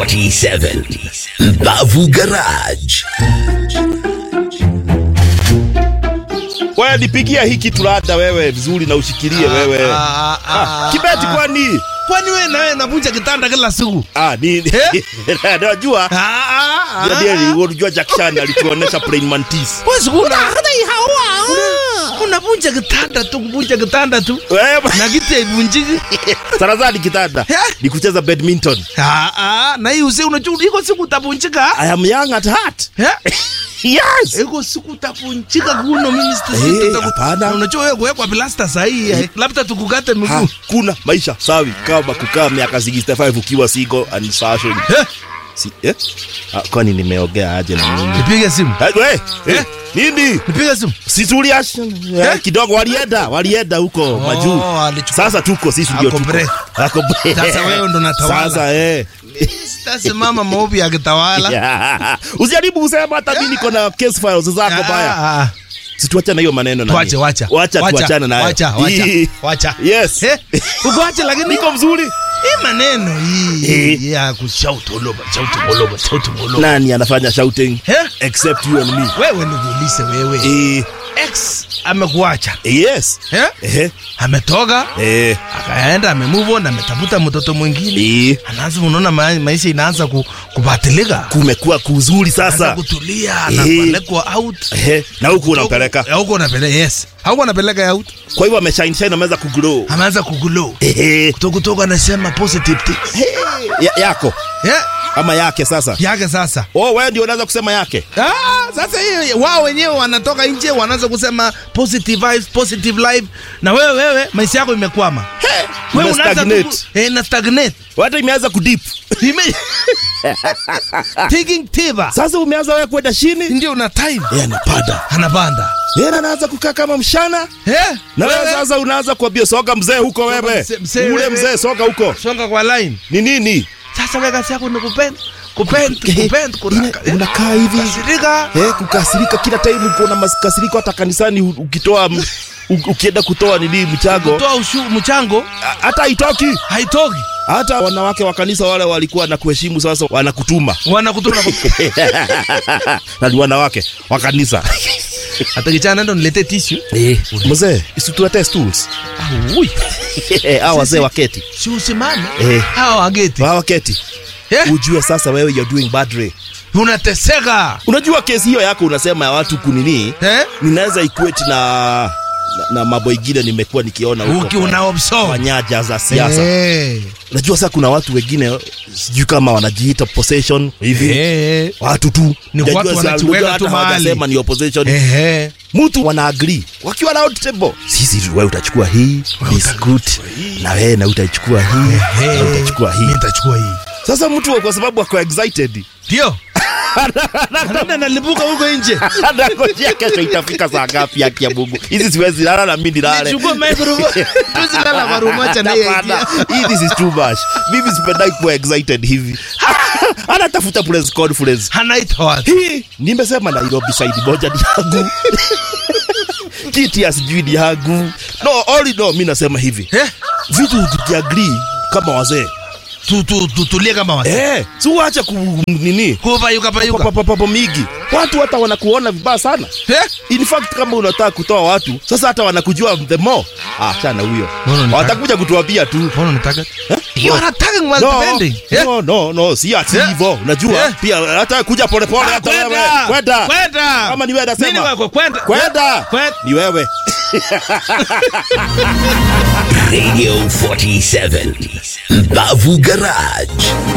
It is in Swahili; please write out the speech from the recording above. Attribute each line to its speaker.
Speaker 1: 47 Mbavu Garage.
Speaker 2: Wewe nipigia hiki tulada wewe vizuri na ushikilie wewe.
Speaker 3: Ah, ah,
Speaker 2: Ah,
Speaker 3: ah,
Speaker 2: Kibeti
Speaker 3: ah.
Speaker 2: kwani?
Speaker 3: Kwani wewe na wewe navunja kitanda kila siku?
Speaker 2: Ah, ni najua
Speaker 3: Ah, ah, ah.
Speaker 2: ndio unajua Jack Chan alituonesha Plain Mantis.
Speaker 3: Wewe siku una unavunja kitanda tu, kuvunja kitanda tu.
Speaker 2: Wewe
Speaker 3: Na kiti haivunjiki.
Speaker 2: Sarazadi kitanda
Speaker 3: Eh?
Speaker 2: ni kucheza badminton.
Speaker 3: Ah, ah, na hii usi unajua iko siku utavunjika.
Speaker 2: I am young at heart.
Speaker 3: Eh?
Speaker 2: Yes.
Speaker 3: Iko siku utavunjika kuno mimi
Speaker 2: Eh,
Speaker 3: sitaki.
Speaker 2: hapana.
Speaker 3: Unajua wewe kuwekwa plasta sahihi. eh, Labda tukukate miguu.
Speaker 2: Hakuna maisha sawi kama kukaa miaka 65 ukiwa single and searching.
Speaker 3: Eh?
Speaker 2: Si, eh? Ah, kwani nimeogea aje na nini?
Speaker 3: Nipige simu.
Speaker 2: Eh, we, eh,
Speaker 3: Eh?
Speaker 2: nini?
Speaker 3: Nipige simu.
Speaker 2: Situlia
Speaker 3: Eh?
Speaker 2: kidogo walienda, walienda huko majuu.
Speaker 3: alichukua-
Speaker 2: Sasa tuko sisi ndio
Speaker 3: Ako
Speaker 2: tuko.
Speaker 3: break.
Speaker 2: Ako break.
Speaker 3: Sasa wewe ndo unatawala.
Speaker 2: Sasa eh.
Speaker 3: Sitasimama maovu yakitawala.
Speaker 2: Yeah. Usijaribu kusema hata mimi niko na case files zako baya.
Speaker 3: Ah, ah.
Speaker 2: Situachane hiyo maneno na.
Speaker 3: Tuache, wacha.
Speaker 2: Wacha tuachane nayo.
Speaker 3: Wacha, wacha,
Speaker 2: Hii.
Speaker 3: wacha.
Speaker 2: Yes.
Speaker 3: Eh, uko wacha lakini
Speaker 2: Niko mzuri.
Speaker 3: hii maneno hii
Speaker 2: Eh.
Speaker 3: ya kushout all over, shout all over, shout all over.
Speaker 2: Nani anafanya shouting
Speaker 3: Eh?
Speaker 2: except you and me?
Speaker 3: Wewe nikuulize wewe.
Speaker 2: Eh,
Speaker 3: Ex amekuacha.
Speaker 2: yes.
Speaker 3: Eh?
Speaker 2: Eh.
Speaker 3: Ametoka,
Speaker 2: Eh.
Speaker 3: akaenda amemove on, ametafuta mtoto mwingine.
Speaker 2: Eh.
Speaker 3: Anaanza unaona ma maisha inaanza ku, kubatilika.
Speaker 2: Kumekuwa kuzuri
Speaker 3: Anaanza
Speaker 2: sasa.
Speaker 3: kutulia,
Speaker 2: Eh.
Speaker 3: anapelekwa out.
Speaker 2: Eh. Na huku unampeleka.
Speaker 3: Eh, Huko unapeleka, yes. Huko unapeleka out.
Speaker 2: Kwa hivyo ameshine shine ameweza kugrow.
Speaker 3: Ameanza kuglow.
Speaker 2: Eh.
Speaker 3: Kutoka kutoka anasema positive things.
Speaker 2: Ya, yako
Speaker 3: Eh?
Speaker 2: ama yake sasa.
Speaker 3: Yake sasa.
Speaker 2: Oh, wewe ndio unaweza kusema yake.
Speaker 3: Ah, sasa hiyo wao wenyewe wanatoka nje wanaanza kusema positive vibes, positive life na wewe wewe maisha yako imekwama. Wewe
Speaker 2: Una
Speaker 3: unaanza
Speaker 2: stagnate.
Speaker 3: ku- eh, na stagnate.
Speaker 2: Hata imeanza kudip.
Speaker 3: Ime taking tiba.
Speaker 2: Sasa umeanza wewe kwenda chini.
Speaker 3: Ndio una time.
Speaker 2: Yeye anapanda.
Speaker 3: Anapanda.
Speaker 2: Yeye anaanza kukaa kama mshana.
Speaker 3: Eh?
Speaker 2: Na wewe
Speaker 3: wewe
Speaker 2: sasa unaanza kuambia soga mzee huko wewe.
Speaker 3: mzee- mzee
Speaker 2: Ule
Speaker 3: wewe.
Speaker 2: mzee soga huko.
Speaker 3: songa kwa line.
Speaker 2: Ni nini?
Speaker 3: Sasa wewe kazi yako ni kupenda. Kupenda, kupenda, kuraka.
Speaker 2: Ina- unakaa hivi.
Speaker 3: Kasirika.
Speaker 2: Eh, kukasirika kila time uko na makasiriko hata kanisani u- ukitoa m- u- ukienda kutoa nini mchago
Speaker 3: Toa ushu mchango
Speaker 2: a- hata haitoki.
Speaker 3: haitoki.
Speaker 2: Hata wanawake wa kanisa wale walikuwa na kuheshimu sasa wanakutuma.
Speaker 3: Wanakutuna
Speaker 2: Na ni wanawake wa kanisa.
Speaker 3: hata kichana ndo niletee tissue.
Speaker 2: Eh, mzee, isituletee stools.
Speaker 3: Ah, ui.
Speaker 2: Hao wazee waketi.
Speaker 3: Si usimame.
Speaker 2: Eh.
Speaker 3: Hawa wageti.
Speaker 2: Hao waketi.
Speaker 3: Eh?
Speaker 2: Ujue sasa wewe you're doing bad way.
Speaker 3: Unateseka.
Speaker 2: Unajua kesi hiyo yako unasema ya watu kunini?
Speaker 3: Eh?
Speaker 2: Ninaweza equate na na, na mambo ingine nimekuwa nikiona huko.
Speaker 3: Uki
Speaker 2: kwa-
Speaker 3: una
Speaker 2: kwa
Speaker 3: observe.
Speaker 2: nyaja za siasa.
Speaker 3: Eh.
Speaker 2: Unajua sasa kuna watu wengine sijui kama wanajiita possession hivi.
Speaker 3: Eh.
Speaker 2: Watu tu.
Speaker 3: Ni
Speaker 2: Unajua
Speaker 3: watu
Speaker 2: si-
Speaker 3: wanajiweka
Speaker 2: unajua
Speaker 3: tu
Speaker 2: hata
Speaker 3: mahali.
Speaker 2: hawajasema ni opposition.
Speaker 3: Eh.
Speaker 2: Mtu wana agree. Wakiwa round table. Sisi wewe utachukua hii, biscuit. Na wewe na utachukua hii, na utachukua hii.
Speaker 3: Mimi nitachukua hii.
Speaker 2: Sasa mtu kwa sababu ako excited.
Speaker 3: Ndio. Anaenda nalipuka huko nje.
Speaker 2: Anangojea kesho itafika saa ngapi haki ya Mungu. Hizi siwezi lala na mimi nilale.
Speaker 3: Nichukue microphone. Tusilala kwa room moja na yeye.
Speaker 2: Hapana, hii this is too much. Mimi sipendai kuwa excited hivi. Anatafuta press conference.
Speaker 3: Anaita watu.
Speaker 2: Hii nimesema Nairobi side moja ni yangu. Kiti ya sijui ni yangu. No, all no, mimi nasema hivi.
Speaker 3: Eh?
Speaker 2: Vitu tukiagree kama wazee.
Speaker 3: Tu tu tu tulie kama wasi.
Speaker 2: Eh, si uache ku nini?
Speaker 3: Kupayuka payuka.
Speaker 2: Papapapo migi. Watu hata wanakuona vibaya sana.
Speaker 3: Eh?
Speaker 2: In fact kama unataka kutoa watu sasa hata wanakujua the more ah chana huyo
Speaker 3: No, no, ni
Speaker 2: watakuja kutuambia tu
Speaker 3: Mbona unataka?
Speaker 2: Eh?
Speaker 3: You are attacking my
Speaker 2: no,
Speaker 3: defending. Eh?
Speaker 2: no, no, no, si ati
Speaker 3: Eh?
Speaker 2: hivyo unajua
Speaker 3: Eh?
Speaker 2: pia hata kuja polepole hata wewe kwenda
Speaker 3: Kwenda.
Speaker 2: Kama ni wewe nasema.
Speaker 3: Nini wako kwenda?
Speaker 2: kwenda
Speaker 3: Kwenda.
Speaker 2: ni wewe
Speaker 1: Radio 47 Mbavu Garage.